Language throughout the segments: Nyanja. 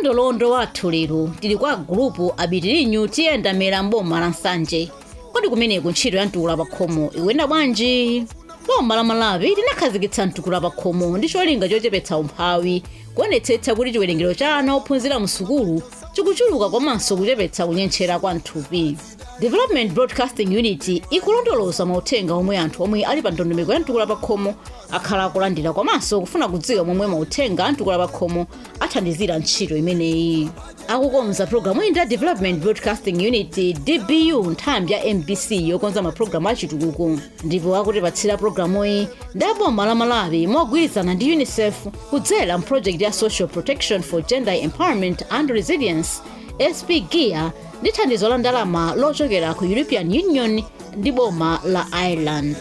kamlondolondo wathu lero tili kwa gulupu abitirinyu tiyendamira mboma la nsanje kodi kumeneku ntchito ya mtukula pa khomo ikuyenda bwanji boma la malawi linakhazikitsa mtukula pa khomo ndi cholinga chochepetsa umphawi kuonetsetsa kuti chiwerengero cha ana ophunzira mu sukulu chikuchuluka komanso kuchepetsa kunyentchera kwa mthupi development broadcasting unit ikulondoloza mauthenga omwe anthu omwe ali pa ndondomeko ya mtukula pa khomo akhala akulandira komanso kufuna kudziwa momwe mauthenga a mtukula pa khomo athandizira ntchito imeneyi akukonza programu iyi ndi development broadcasting unit dbu nthambi ya mbc yokonza mapulogalamu achitukuko ndipo akutipatsira programuyi ndi aboma la malawi mogwirizana ndi unicef kudzera mproject ya social protection for gender empowerment and resilience sp gear ndi thandizo la ndalama lochokera ku european union ndi boma la ireland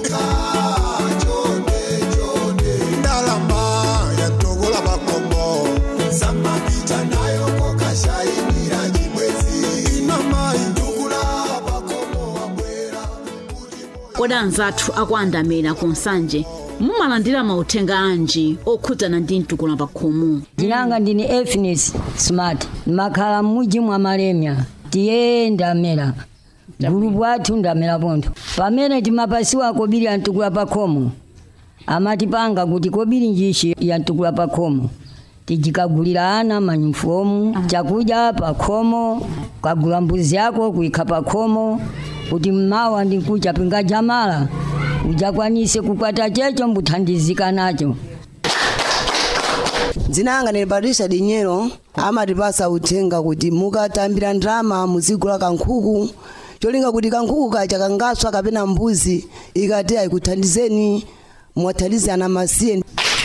ndalama yatogola makombo samapita nayo kokashayinira nyimwezi inamai ndukula makombo wabwera kodi anzathu akuandamira ku nsanje mumalandira mauthenga anji okhudzana ndi mtukula pa khomo ndinanga ndini efines smart ndimakhala m'muji mwa malemya tiye ndamera gulupu athu ndamera pontho pamene timapasiwa kobiri ya mtukula pa khomo amatipanga kuti kobiri njishi ya mtukula pa khomo tijikagulira ana manyufomu chakudya pa khomo kagula mbuzi yako kuikha pa khomo kuti mmawa ndikucha pinga jamala ujakwanise kukwata checho mbuthandizika nacho dzina langa ndine patricia dinyero amatipasa uthenga kuti mukatambira ndrama muzigula kankhuku cholinga kuti kankhuku kacha kangaswa kapena mbuzi ikati ayikuthandizeni mwathandize ana masiye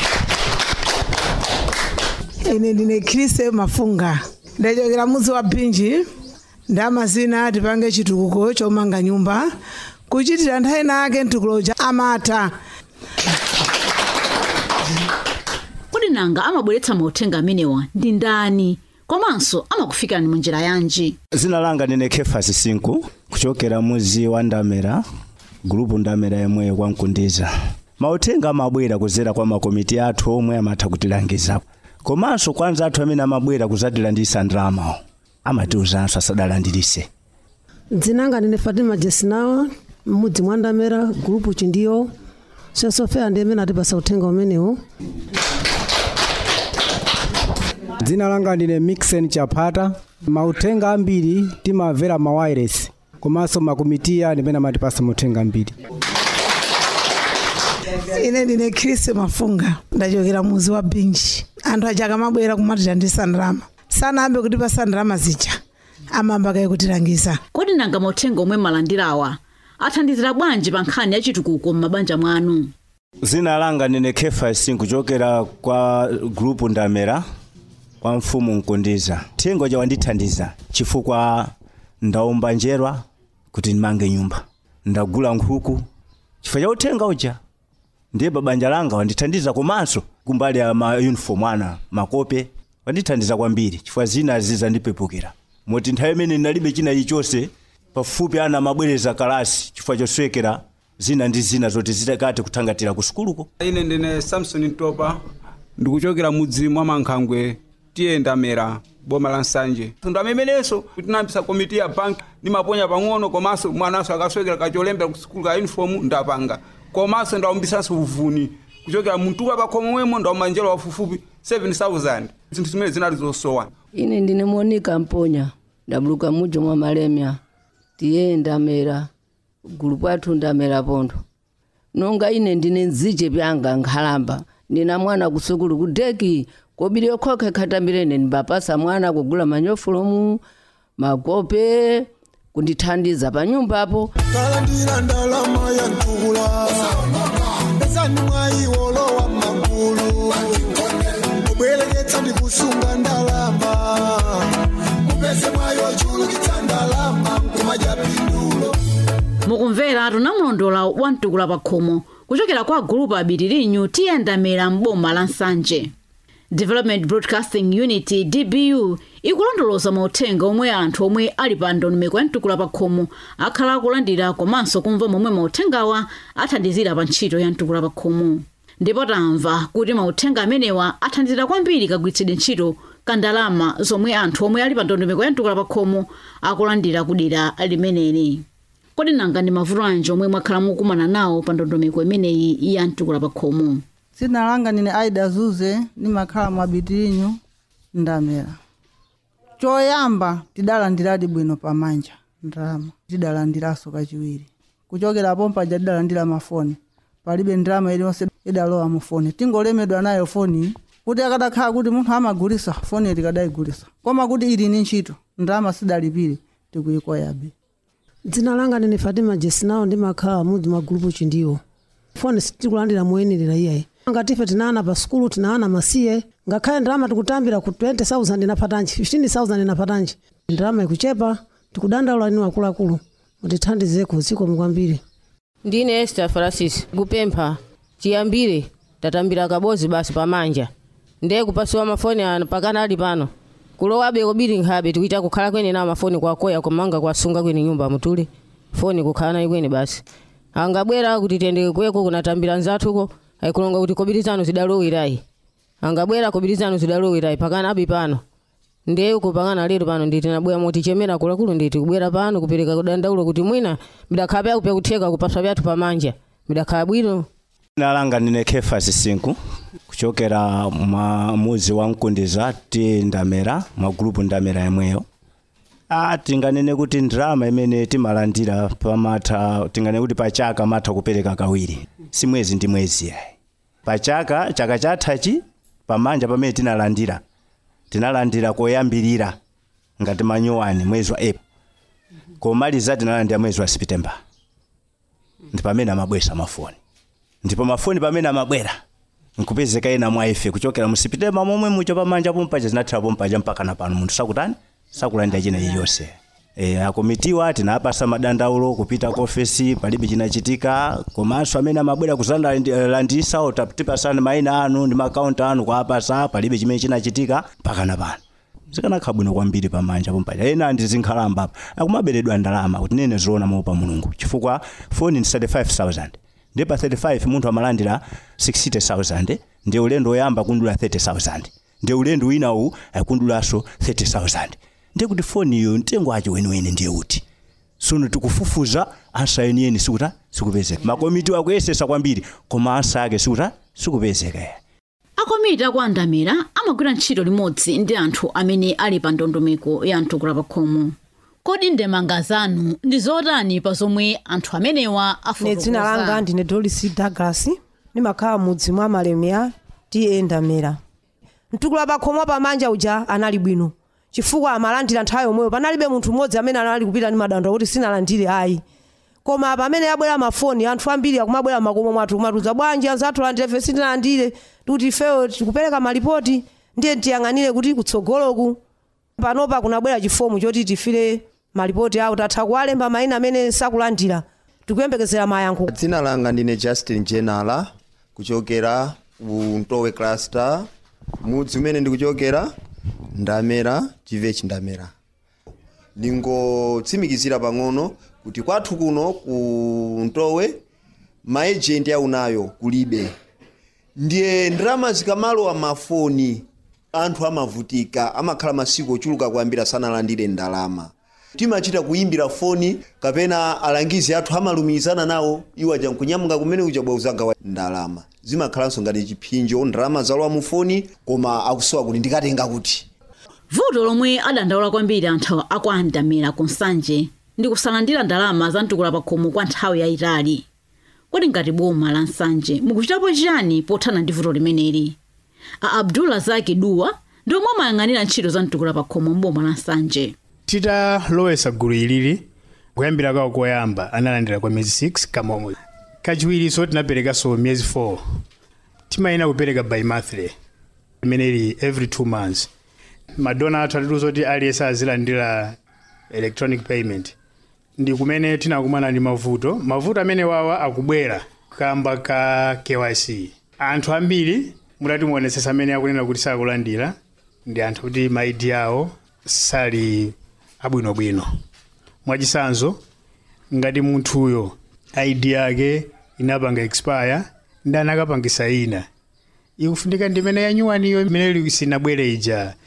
ine ndine khrise mafunga ndachokera mudzi wa bhinji ndamazina tipange chitukuko chomanga nyumba kuchitira nthawi nake mtukuloja amatha kodi nanga amabweretsa mauthenga amenewa ndi ndani komanso amakufikani mu njira yanji zina langa ndine kefasi sinku kuchokera muzi wa ndamera gulupu ndamera yemweyo kwamkundiza mauthenga amabwera kuzera kwa makomiti athu omwe amatha kutilangiza komanso kwa anzathu amene amabwera kuzatilandisa ndramawo amatiuzanso asadalandirise dzinanga ndine fatima jesinawa mmudzi mwa ndamera gulupu chindiyo sosofera ndi amene atipasa uthenga umenewu dzina langa ndine mixen chapata mauthenga ambiri timamvera mawayiresi komanso makomitiya ndimene amatipasa mauthenga ambiri ine ndine khrise mafunga ndachokera mudzi wa bhinji anthu aja akamabwera kumatithandisa ndrama sanayambe kutipasa ndrama zija amayamba kaye kutilangiza kodi nanga mauthenga omwe malandirawa athandizira bwanji pa nkhani ya chitukuko m'mabanja mwanu zina langa ndine kefasi kuchokera kwa gulupu ndamera kwa mfumu mkundiza thengo ja wandithandiza chifukwa ndaumba njerwa kuti ndimange nyumba ndagula nkhuku chifukwa cha uthenga uja ndiye babanja langa wandithandiza komanso kumbali ya ma uniform ana makope wandithandiza kwambiri chifukwa zina zizandipepukira moti nthawi imene ndinalibe china chilichonse pafupi ana amabwereza kalasi chifukwa choswekera zina ndi zina zoti zitakati kuthangatira ku sukuluko ine ndine samson ntopa ndikuchokera mudzi mwa mankhangwe tiyendamera boma la nsanje tundu amenenso tinayambisa komiti ya banki ndimaponya pang'ono komanso mwananso akaswekera kacholembera ku sukulu ka uniform ndapanga komanso ndaumbisanso uvuni kuchokera mtukula pakhomo mwemo ndauma njelo wafufupi 7000 zinthu zimene zinali zosowa ine ndine monika mponya ndabuluka mujo mwa malemya tiye ndamera gulupu athu ndamera pontho nonga ine ndine nzije pyanga nkhalamba ndina mwana kusukulu kudeki kobiri yokhokha khatambirene ndimbapasa mwana kugula manyofulomu makope kundithandiza pa nyumbapo kalandira ndalama ya ntukula pesani mwayiwolowa magulu mubwereketsa ndi kusunga ndalama mupeze mwayo chulukitsa ndalama mkuma ja pindulo mukumvera tunamulondola wa mtukula pa khomo kuchokera kwa gulupu abitirinyu tiyendamira mboma la nsanje development broadcasting unit dbu ikulondoloza mauthenga omwe anthu omwe ali pa ndondomeko ya mtukula pa khomo akhala akulandira komanso kumva momwe mauthengawa athandizira pa ntchito ya mtukula pa khomo ndipo tamva kuti mauthenga amenewa athandizira kwambiri kagwiritsidwe ntchito kandalama zomwe anthu omwe ali pa ndondomeko ya mtukula pa khomo akulandira kudera limeneli kodi nanga ndi mavuto anji omwe mwakhala mukumana nawo pa ndondomeko imeneyi ya mtukula pa khomo dzina langa ndine aida zuze ndimakhala mwabitirinyu ndamera choyamba tidalandiradi bwino pamanja ndalama tidalandiranso kachiwiri kuchokera pompaja tidalandira mafoni palibe ndalama iliyonse idalowa mu foni tingolemedwa nayo foni kuti akadakhala kuti munthu amagulisa foni tikadayigulisa koma kuti ili ni ntchito ndalama sidalipire tikuyikoyabe dzina langa ndine fatima jesinawo ndimakhala mudzi mwa gulupu chindiwo foni sitikulandira moyenerera iyayi ngatife tinaana pa sukulu tinaana masiye ngakhale ndalama tikutambira ku 20000 inapatanji 15000 inapatanji ndalama ikuchepa tikudandaula inu akuluakulu mutithandizeko zikomo kwambiri ndine esther francis kupempha chiyambire tatambira kabozi basi pamanja ndiye kupasiwa mafoni ano pakana ali pano kulowabe kobiri nkhabe tikuita kukhala kwene nawo mafoni kwakoya kumanga kwasunga kwene nyumba mutule foni kukhala nayi kwene basi angabwera kuti tiyendeke kweko kunatambira nzathuko aikulonga kuti kobiri zanu zidalowerayi angabwera kobiri zanu zidalowerayi pakana abi pano ndiye uko pakana lero pano nditi nabwera motichemera kulakulu nditi kubwera pano kupereka kudandaulo kuti mwina bidakhala pyakupya kutheka kupaswa pyathu pamanja bidakhala bwino dzina langa ndine kefasi sinku kuchokera mwa muzi wa mkundiza ti ndamera mwa gulupu ndamera yemweyo ah tinganene kuti ndrama imene timalandira pamatha tinganene kuti pachaka matha kupereka kawiri si mwezi ndi mwezi yayi pachaka chaka chathachi pamanja pamene tinalandira tinalandira koyambirira ngati manyuwani mwezi wa april komaliza tinalandira mwezi wa september ndi pamene amabwesa mafoni ndipo mafoni pamene amabwera nkupezeka ena mwa ife kuchokera mu september momwe mucho pamanja pompaja zinathira pompaja mpaka na pano munthu sakutani sakulandira china chilichonse e, akomitiwa tinapasa madandaulo kupita ku ofesi palibe chinachitika komanso amene amabwera kuzalandisa tipasani maina anu ndi makaunti anu kuapasa palibe chimene chinachitika mpaka na pano zikanakhala bwino kwambiri pamanja pompaja ena andi zinkhalamba apa akumaberedwa ndalama kuti nene zoona moopa mulungu chifukwa foni ndi 35000 ndi pa 35 munthu amalandira 60000 ndi ulendo woyamba kundula 30000 ndi ulendo winawu akundulanso 30000 ndiye kuti foni iyo mtengo wacho weniweni ndiye uti sono tikufufuza ansa yeniyeni sikuta sikupezeka makomiti akuyesesa kwambiri koma ansa ake sikuta sikupezeka akomiti akuandamira amagwira ntchito limodzi ndi anthu amene ali pa ndondomeko ya mtukula pa khomo kodi ndemanga zanu ndi zotani pa zomwe anthu amenewa ne dzina langa afotokoza ndine doris douglas ndimakhala mudzi mwa malemera tiye ndamera mtukula pakhomo pamanja uja anali bwino chifukwa amalandira nthawi yomweyo panalibe munthu mmodzi amene anali kupita ndi madandaulo kuti sinalandire ayi koma pamene abwera mafoni anthu ambiri akumabwera makomo mwathu kumatuza bwanji anzathu landire ife sitinalandire kuti ifeyo tikupereka malipoti ndiye tiyang'anire kuti kutsogoloku panopa kunabwera chifomu choti tifire malipoti awo tatha kuwalemba mayina amene sakulandira tikuyembekezera mayankho dzina langa ndine justin jenala kuchokera ku ntowe cluster mudzi umene ndikuchokera ndamera chivechi ndamera ndingotsimikizira pang'ono kuti kwathu kuno ku ntowe maejenti aunayo kulibe ndiye ndalama zikamalowa mafoni anthu amavutika amakhala masiku ochuluka kuyambira sanalandire ndalama timachita kuyimbira foni kapena alangizi athu amalumikizana nawo iwo aja nkunyamuka kumene uchabwa uzagawa ndalama zimakhalanso ngati chiphinjo ndalama zalowa mu foni koma akusowa kuti ndikatenga kuti vuto lomwe adandaula kwambiri anthu akuandamira konsanje ndi kusalandira ndalama za mtukula pa khomo kwa nthawi yayitali kodi ngati boma la nsanje mukuchitapo chiyani pothana ndi vuto limeneli a abdullah zaki duwa ndi omwe amayang'anira ntchito za mtukula pa khomo mboma la nsanje titalowesa gulu ilili kuyambira kawo koyamba analandira kwa miyezi 6 kamomwe kachiwiriso tinaperekaso miyezi 4 timayina kupereka by monthly imene ili every 2 months madona athu atiluza kuti aliyense azilandira electronic payment ndi kumene tinakumana ndi mavuto mavuto amene wawa akubwera kamba ka kyc anthu ambiri mutati muonesesa amene akunena kuti sakulandira ndi anthu kuti maidi awo sali abwinobwino mwachisanzo ngati munthuyo id yake inapanga expire ndi anakapangisa ina ikufunika ndimene yanyuwaniyo imene sinabwere ija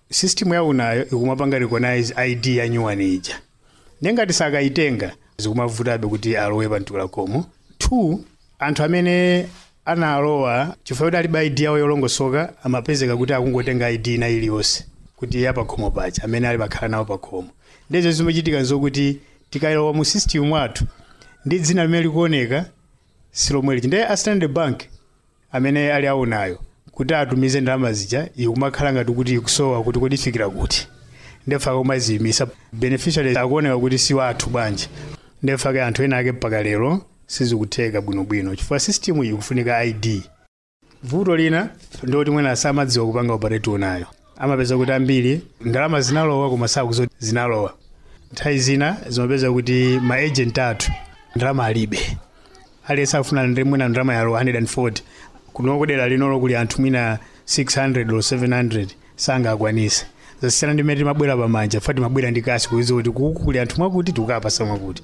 system yaunayo ikumapanga recognize id ya nyuwani ija nengati sakayitenga zikumavutabe kuti alowe pa mtukula khomo two anthu amene analowa chifukwa kuti alibe id yawo yolongosoka amapezeka kuti akungotenga id ina iliyonse kuti ya pakhomo paja amene ali pakhala nawo pakhomo ndizo zimachitika zokuti tikalowa mu system mwathu ndi dzina limene likuoneka silomwe lichi ndiye a standard bank amene ali aunayo kuti atumize ndalama zija ikumakhala ngati kuti ikusowa kuti kodi ifikira kuti ndefa kumaziyimisa beneficiaries akuoneka kuti si wathu bwanji ndefa ke anthu ena ake mpaka lero sizikutheka bwinobwino chifukwa system iyi kufunika id vuto lina ndoti mwina asamadziwa kupanga operate unayo amapeza kuti ambiri ndalama zinalowa koma sakuzoti zinalowa nthawi zina zimapeza kuti ma agent athu ndalama alibe aliyense akufuna ndi mwina ndalama yalo 140 kuno kudera linolo kuli anthu mwina 600 or 700 sangakwanise zasiyana ndi mmene timabwera pamanja fa timabwera ndi kasi kuiza kuti kuku kuli anthu mwakuti tikukapasa mwakuti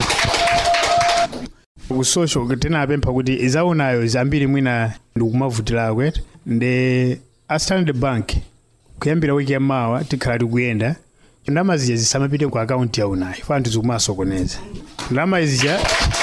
kusosho tinapempha kuti izaunayo zambiri mwina ndikumavutira kwete ndi a standard bank kuyambira wiki yamawa tikhala tikuyenda ndalama zija zisamapite ku akaunti yaunayo fa anthu zikumasokoneza ndalama zija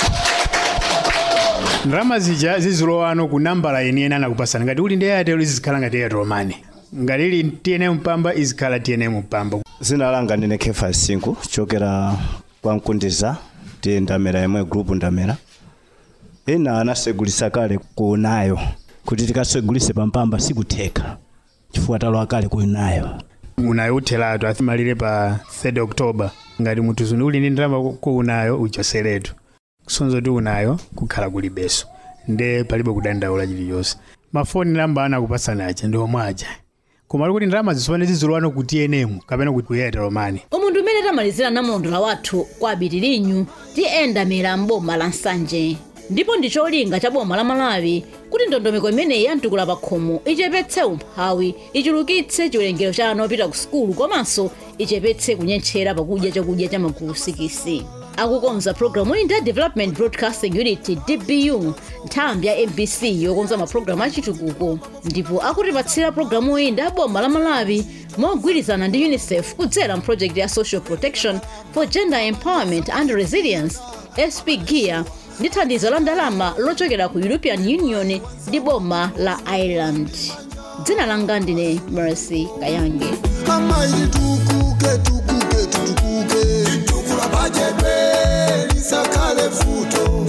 ndalama zija zizilowano ku nambala yeniyeni anakupasana ngati uli ndi airtel izikhala ngati airtel money ngati ili tnm mpamba izikhala tnm mpamba zina langa ndine kefa sinku chokera kwa mkundiza ti ndamera yemwe group ndamera ena anasegulisa kale kunayo kuti tikasegulise pampamba sikutheka chifukwa talowa kale kunayo unayo uthelatu amalire pa 3 october ngati munthu uli ndi ndalama kuunayo uchoseretu kusonza kuti unayo kukhala kulibeso nde palibe kudandaula chilichonse mafoni namba anakupasana aja ndi omwe aja koma kuti ndalama zisopane zizilowano ku tnm kapena ku airtel money umuntu umene tamalizira namulondola wathu kwa abitirinyu tiyendamira mboma la nsanje ndipo ndi cholinga cha boma la malawi kuti ndondomeko imeneyi yamtukula pakhomo ichepetse umphawi ichulukitse chiwerengero cha ana opita ku sukulu komanso ichepetse kunyentchera pakudya chakudya cha magulu sikisi akukonza programu iyi ndi a development broadcasting unit dbu nthambi ya mbc yokonza mapulogalamu achitukuko ndipo akutipatsira programu iyi ndi a boma la malawi mogwirizana ndi unicef kudzera mproject ya social protection for gender empowerment and resilience sp gear ndi thandizo la ndalama lochokera ku european union ndi boma la ireland dzina langa ndine mercy kayange mama ili tukuke tukuke tutukuke tukula bajebe lisakale futo